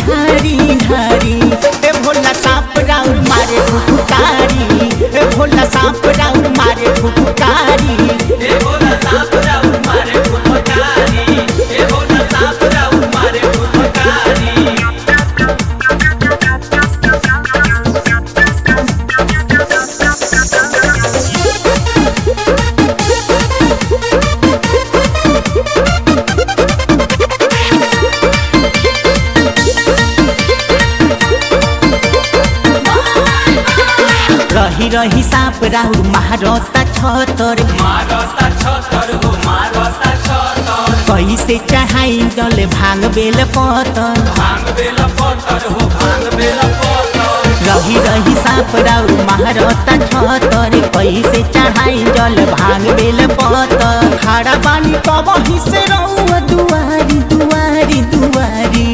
ढारी ढारी ए भोला सांप राउर मारे फुफकारी ए भोला सांप राउर मारे फुफकारी ए भोला सांप राउर मारे फुफकारी ए भोला सांप राउर मारे फुफकारी रही रही सांप राउर महारता छतर मारता छतर हो मारता छतर कैसे चढ़ाई जल भांग बेल पतर भांग बेल पत्थर हो भांग बेल पत्थर रही रही सांप राउर महारता छतर कैसे चढ़ाई जल भांग बेल पतर खाड़ा बानी कबही से रहुआ दुआरी दुआरी दुआरी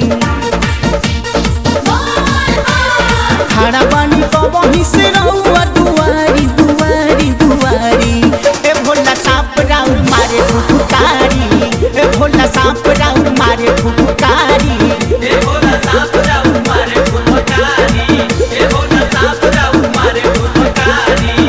खाड़ा बानी कबही से रहुआ दुआरी दुआरी दुआरी ए भोला सांप राउर मारे फुफकारी ए भोला सांप राउर मारे फुफकारी ए भोला सांप राउर मारे फुफकारी ए भोला सांप राउर मारे फुफकारी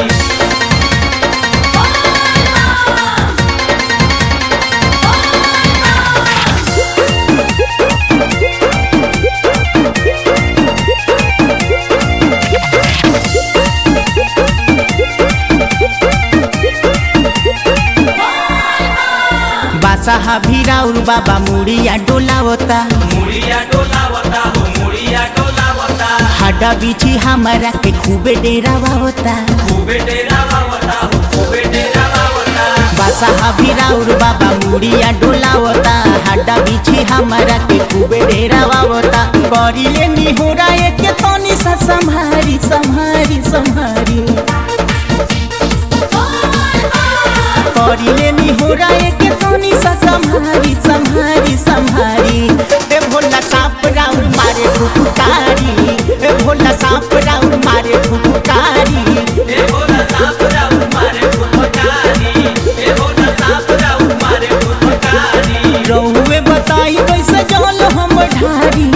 बासाहा भी राउर बाबा मुड़िया डोलावता मुड़िया डोलावता हो मुड़िया डोलावता हाडा बिछी हमारा के खूबे डेरावावता खूबे डेरावावता हो खूबे डेरावावता बासाहा भी राउर बाबा मुड़िया डोलावता हाडा बिछी हमारा के खूबे डेरावावता करिले निहोरा एक तनी सा संभारी संभारी संभारी करिले निहोरा एक तनी सा संभारी संभारी संभारी ए भोला सांप राउर मारे फुफकारी ए भोला सांप राउर मारे फुफकारी ए भोला सांप राउर मारे फुफकारी ए भोला सांप राउर मारे फुफकारी रहुए बताई कैसे जल हम ढारी